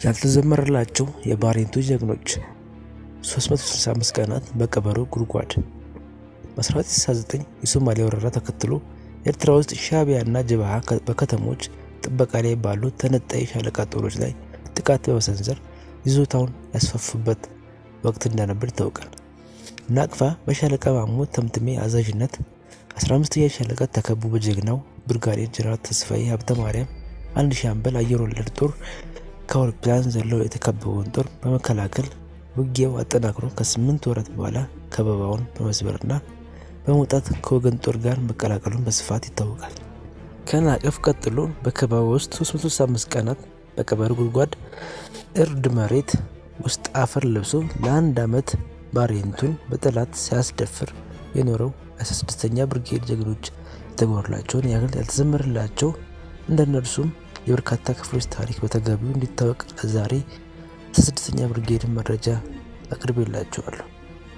ያልተዘመረላቸው የባሬንቱ ጀግኖች 365 ቀናት በቀበሮ ጉድጓድ በ1969 የሶማሊያ ወረራ ተከትሎ ኤርትራ ውስጥ ሻዕቢያና ጀብሃ በከተሞች ጥበቃ ላይ ባሉ ተነጣይ ሻለቃ ጦሮች ላይ ጥቃት በመሰንዘር ይዞታውን ያስፋፉበት ወቅት እንደነበር ይታወቃል። ናቅፋ በሻለቃ ማሞ ተምትሜ አዛዥነት 15ኛ ሻለቃ ተከቦ በጀግናው ብርጋዴር ጀነራል ተስፋዬ ሀብተ ማርያም አንድ ሻምበል አየር ወለድ ጦር ከአውሮፕላን ዘለው የተከበበውን ጦር በመከላከል ውጊያው አጠናክሮ ከስምንት ወራት በኋላ ከበባውን በመስበርና በመውጣት ከወገን ጦር ጋር መቀላቀሉን በስፋት ይታወቃል። ከናቅፍ ቀጥሎ በከበባ ውስጥ 365 ቀናት በቀበሮ ጉድጓድ እርድ መሬት ውስጥ አፈር ለብሶ ለአንድ ዓመት ባሬንቱን በጠላት ሲያስደፍር የኖረው 16ኛ ብርጌድ ጀግኖች የተጎረላቸውን ያህል ያልተዘመረላቸው እንደነርሱም የበርካታ ክፍሎች ታሪክ በተገቢው እንዲታወቅ ዛሬ 16ኛ ብርጌድን መረጃ አቅርቤላቸዋለሁ።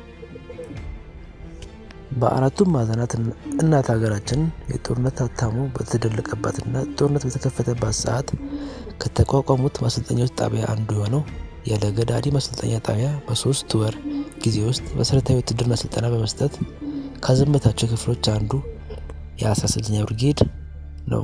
በአራቱም ማዕዘናት እናት ሀገራችን የጦርነት አታሞ በተደለቀባትና ጦርነት በተከፈተባት ሰዓት ከተቋቋሙት ማሰልጠኛዎች ጣቢያ አንዱ የሆነው የለገዳዲ ማሰልጠኛ ጣቢያ በሶስት ወር ጊዜ ውስጥ መሰረታዊ ውትድርና ስልጠና በመስጠት ካዘመታቸው ክፍሎች አንዱ የ16ኛ ብርጌድ ነው።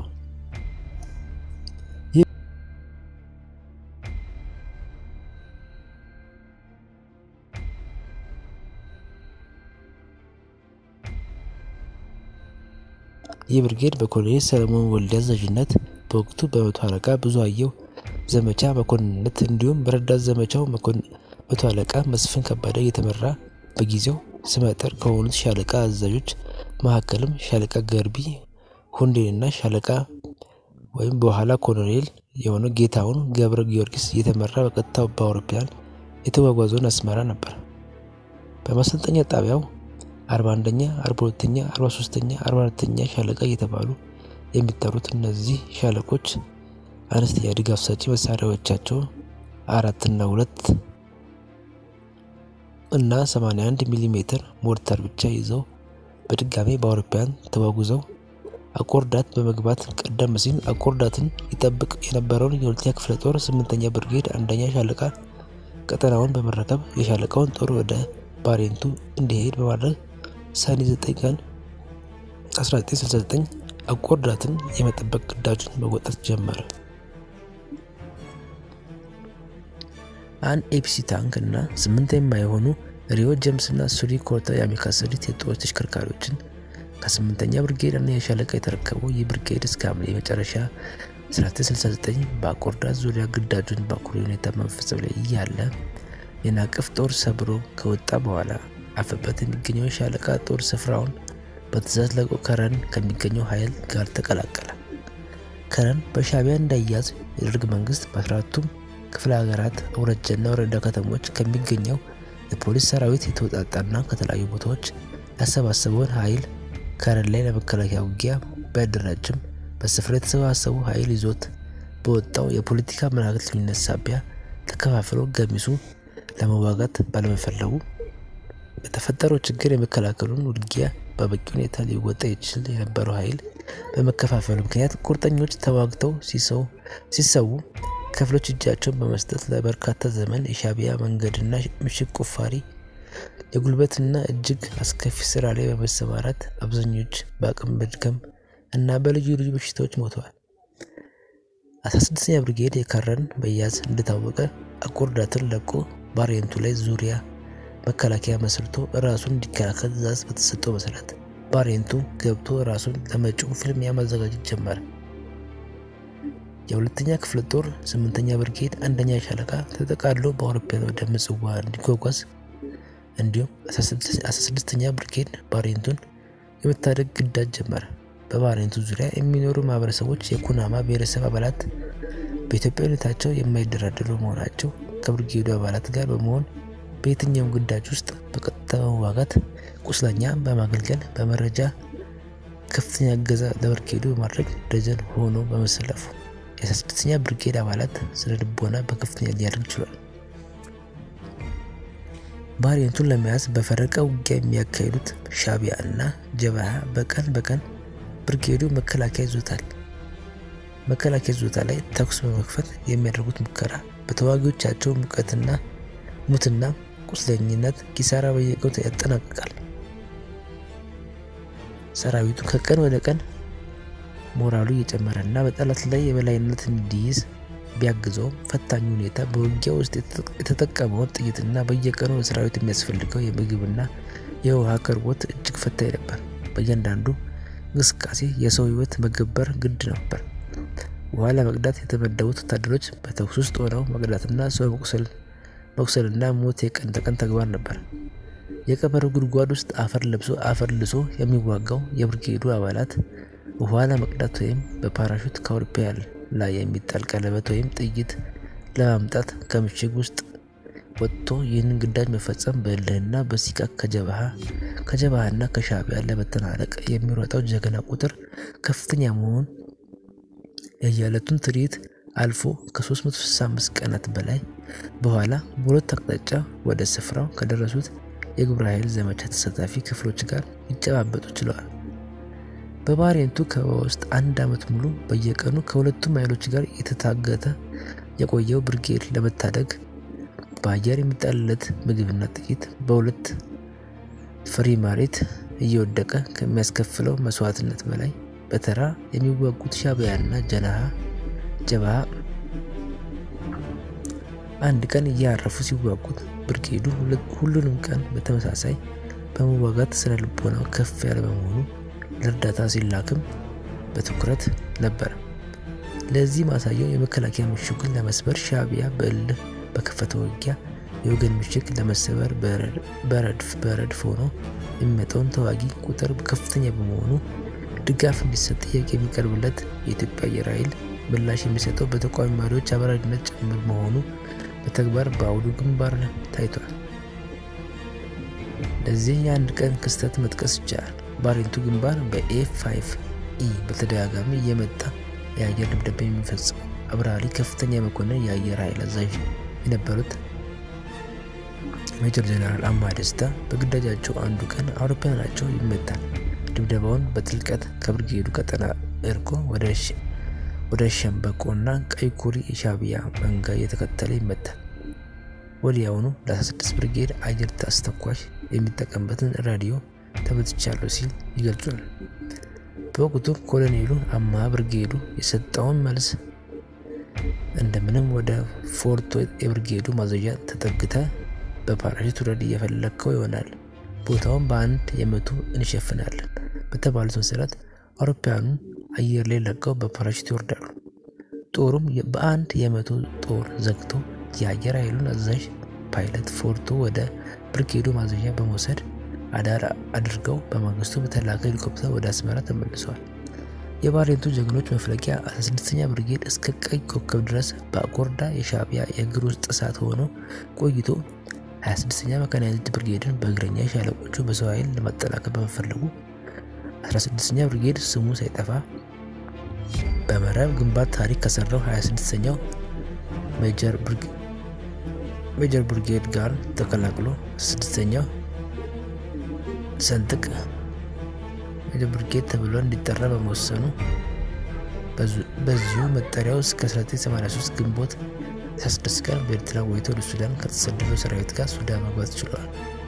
ይህ ብርጌድ በኮሎኔል ሰለሞን ወልዴ አዛዥነት በወቅቱ በመቶ አለቃ ብዙ አየው ዘመቻ መኮንንነት እንዲሁም በረዳት ዘመቻው መቶ አለቃ መስፍን ከበደ እየተመራ በጊዜው ስመጥር ከሆኑት ሻለቃ አዛዦች መካከልም ሻለቃ ገርቢ ሁንዴንና ሻለቃ ወይም በኋላ ኮሎኔል የሆነው ጌታውን ገብረ ጊዮርጊስ እየተመራ በቀጥታ በአውሮፕላን የተጓጓዘውን አስመራ ነበር። በማሰልጠኛ ጣቢያው 41ኛ፣ 42ኛ፣ 43ኛ፣ 44ኛ ሻለቃ እየተባሉ የሚጠሩት እነዚህ ሻለቆች አነስተኛ ድጋፍ ሰጪ መሳሪያዎቻቸው አራትና ሁለት እና 81 ሚሊ ሜትር ሞርተር ብቻ ይዘው በድጋሜ በአውሮፕላን ተጓጉዘው አቆርዳት በመግባት ቀደም ሲል አቆርዳትን ይጠብቅ የነበረውን የሁለተኛ ክፍለ ጦር ስምንተኛ ብርጌድ አንደኛ ሻለቃ ቀጠናውን በመረከብ የሻለቃውን ጦር ወደ ባሬንቱ እንዲሄድ በማድረግ ሰኔ 9 ቀን 1969 አቆርዳትን የመጠበቅ ግዳጁን መወጣት ጀመረ። አንድ ኤፒሲ ታንክ እና ስምንት የማይሆኑ ሪዮ ጀምስ እና ሱሪ ኮርታ የሚካሰሉት የጦር ተሽከርካሪዎችን ከስምንተኛ ብርጌድ እና የሻለቃ የተረከበው ይህ ብርጌድ እስከ ሐምሌ መጨረሻ 1969 በአቆርዳት ዙሪያ ግዳጁን በአኩሪ ሁኔታ መፈጸም ላይ እያለ የናቅፍ ጦር ሰብሮ ከወጣ በኋላ አፈበት የሚገኘው የሻለቃ ጦር ስፍራውን በትእዛዝ ለቆ ከረን ከሚገኘው ኃይል ጋር ተቀላቀለ። ከረን በሻዕቢያ እንዳያዝ የደርግ መንግስት በአስራቱም ክፍለ ሀገራት አውራጃና ወረዳ ከተሞች ከሚገኘው የፖሊስ ሰራዊት የተውጣጣና ከተለያዩ ቦታዎች ያሰባሰበውን ኃይል ከረን ላይ ለመከላከያ ውጊያ ቢያደራጅም በስፍራ የተሰባሰቡ ኃይል ይዞት በወጣው የፖለቲካ መናገርተኝነት ሳቢያ ተከፋፍሎ ገሚሱ ለመዋጋት ባለመፈለጉ በተፈጠረው ችግር የመከላከሉን ውጊያ በበቂ ሁኔታ ሊወጣ ይችል የነበረው ኃይል በመከፋፈሉ ምክንያት ቁርጠኞች ተዋግተው ሲሰዉ ክፍሎች እጃቸውን በመስጠት ለበርካታ ዘመን የሻዕቢያ መንገድና ምሽግ ቁፋሪ የጉልበትና እጅግ አስከፊ ስራ ላይ በመሰማራት አብዛኞች በአቅም መድከም እና በልዩ ልዩ በሽታዎች ሞተዋል። 16ኛ ብርጌድ የከረን በያዝ እንደታወቀ አቆርዳትን ለቆ ባሬንቱ ላይ ዙሪያ መከላከያ መስርቶ ራሱን እንዲከላከል ትእዛዝ በተሰጠው መሰረት ባሬንቱ ገብቶ ራሱን ለመጪው ፍልሚያ ማዘጋጀት ጀመረ። የሁለተኛ ክፍለ ጦር ስምንተኛ ብርጌድ አንደኛ ሻለቃ ተጠቃሎ በአውሮፕላን ወደ ምጽዋ እንዲጓጓዝ እንዲሁም 16ኛ ብርጌድ ባሬንቱን የመታደግ ግዳጅ ጀመረ። በባሬንቱ ዙሪያ የሚኖሩ ማህበረሰቦች የኩናማ ብሔረሰብ አባላት በኢትዮጵያዊነታቸው የማይደራደሩ መሆናቸው ከብርጌዱ አባላት ጋር በመሆን በየትኛውም ግዳጅ ውስጥ በቀጥታ በመዋጋት ቁስለኛ በማገልገል በመረጃ ከፍተኛ እገዛ ለብርጌዱ በማድረግ ደጀን ሆኖ በመሰለፉ የ16ኛ ብርጌድ አባላት ስነ ልቦና በከፍተኛ ሊያደርግ ችሏል። ባሬንቱን ለመያዝ በፈረቃ ውጊያ የሚያካሂዱት ሻዕቢያ እና ጀብሃ በቀን በቀን ብርጌዱ መከላከያ ይዞታል መከላከያ ይዞታ ላይ ተኩስ በመክፈት የሚያደርጉት ሙከራ በተዋጊዎቻቸው ሙቀትና ሙትና ቁስለኝነት ኪሳራ በየቀኑ ያጠናቅቃል። ሰራዊቱ ከቀን ወደ ቀን ሞራሉ እየጨመረ እና በጠላት ላይ የበላይነት እንዲይዝ ቢያግዘውም ፈታኝ ሁኔታ በውጊያ ውስጥ የተጠቀመውን ጥይትና በየቀኑ ለሰራዊት የሚያስፈልገው የምግብና የውሃ አቅርቦት እጅግ ፈታኝ ነበር። በእያንዳንዱ እንቅስቃሴ የሰው ሕይወት መገበር ግድ ነበር። ውሃ ለመቅዳት የተመደቡት ወታደሮች በተኩስ ውስጥ ሆነው መቅዳትና ሰው መቁሰልና ሞት የቀን ተቀን ተግባር ነበር። የቀበሮ ጉድጓድ ውስጥ አፈር ለብሶ አፈር ልሶ የሚዋጋው የብርጌዱ አባላት ውሃ ለመቅዳት ወይም በፓራሹት ከአውሮፕላን ላይ የሚጣል ቀለበት ወይም ጥይት ለማምጣት ከምሽግ ውስጥ ወጥቶ ይህንን ግዳጅ መፈጸም በእልህና በሲቃ ከጀብሃ ከጀብሃና ከሻዕቢያ ለመተናነቅ የሚሮጠው ጀግና ቁጥር ከፍተኛ መሆን የየዕለቱን ትርኢት አልፎ ከ365 ቀናት በላይ በኋላ በሁለት አቅጣጫ ወደ ስፍራው ከደረሱት የግብረ ኃይል ዘመቻ ተሳታፊ ክፍሎች ጋር ሊጨባበጡ ችለዋል። በባሬንቱ ከበባ ውስጥ አንድ ዓመት ሙሉ በየቀኑ ከሁለቱም ኃይሎች ጋር የተታገተ የቆየው ብርጌድ ለመታደግ በአየር የሚጣልለት ምግብና ጥይት በሁለት ፍሪ መሬት እየወደቀ ከሚያስከፍለው መስዋዕትነት በላይ በተራ የሚዋጉት ሻዕቢያና ጀናሃ ጀብሃ አንድ ቀን እያረፉ ሲዋጉት ብርጌዱ ሁሉንም ቀን በተመሳሳይ በመዋጋት ስነ ልቦናው ከፍ ያለ በመሆኑ ለእርዳታ ሲላክም በትኩረት ነበር። ለዚህ ማሳያው የመከላከያ ምሽጉን ለመስበር ሻዕቢያ በእልህ በከፈተው ውጊያ የወገን ምሽግ ለመሰበር በረድፍ በረድፍ ሆኖ የሚመጣውን ተዋጊ ቁጥር ከፍተኛ በመሆኑ ድጋፍ እንዲሰጥ ጥያቄ የሚቀርብለት የኢትዮጵያ አየር ኃይል ምላሽ የሚሰጠው በተቃዋሚ መሪዎች አበራጅነት ጭምር መሆኑ በተግባር በአውዱ ግንባር ታይቷል። ለዚህ የአንድ ቀን ክስተት መጥቀስ ይቻላል። ባሬንቱ ግንባር በኤፍ 5 ኢ በተደጋጋሚ እየመጣ የአየር ድብደባ የሚፈጽሙ አብራሪ ከፍተኛ መኮንን የአየር ኃይል አዛዥ የነበሩት ሜጀር ጀነራል አማ ደስታ በግዳጃቸው አንዱ ቀን አውሮፕላናቸው ይመታል። ድብደባውን በጥልቀት ከብርጌዱ ቀጠና እርቆ ወደ ሸምበቆና ቀይ ኩሪ የሻዕቢያ መንጋ እየተከተለ ይመታል። ወዲያውኑ ለ16 ብርጌድ አየር አስተኳሽ የሚጠቀምበትን ራዲዮ ተመትቻለሁ ሲል ይገልጿል። በወቅቱ ኮሎኔሉ አማ ብርጌዱ የሰጠውን መልስ እንደምንም ወደ ፎርቶ የብርጌዱ ማዘዣ ተጠግተ በፓራሽት ውረድ እየፈለግከው ይሆናል፣ ቦታውን በአንድ የመቶ እንሸፍናለን በተባሉት መሰረት አውሮፕላኑን አየር ላይ ለቀው በፓራሽት ይወርዳሉ። ጦሩም በአንድ የመቶ ጦር ዘግቶ የአየር ኃይሉን አዛዥ ፓይለት ፎርቶ ወደ ብርጌዱ ማዘዣ በመውሰድ አዳር አድርገው በማግስቱ በተላከ ሄሊኮፕተር ወደ አስመራ ተመልሰዋል። የባሬንቱ ጀግኖች መፍለቂያ 16ኛ ብርጌድ እስከ ቀይ ኮከብ ድረስ በአኮርዳ የሻዕቢያ የእግር ውስጥ እሳት ሆኖ ቆይቶ 26ኛ መካናይዝድ ብርጌድን በእግረኛ ሻለቆቹ በሰው ኃይል ለማጠናከር በመፈለጉ 16ኛ ብርጌድ ስሙ ሳይጠፋ በመረብ ግንባር ታሪክ ከሰራው 26ኛው ሜጀር ብርጌድ ጋር ተቀላቅሎ ስድስተኛው ሰንጥቅ ሜጀር ብርጌድ ተብሎ እንዲጠራ በመወሰኑ በዚሁ መጠሪያው እስከ 1983 ግንቦት 16 ቀን በኤርትራ ቆይቶ ወደ ሱዳን ከተሰደደው ሰራዊት ጋር ሱዳን መግባት ችለዋል።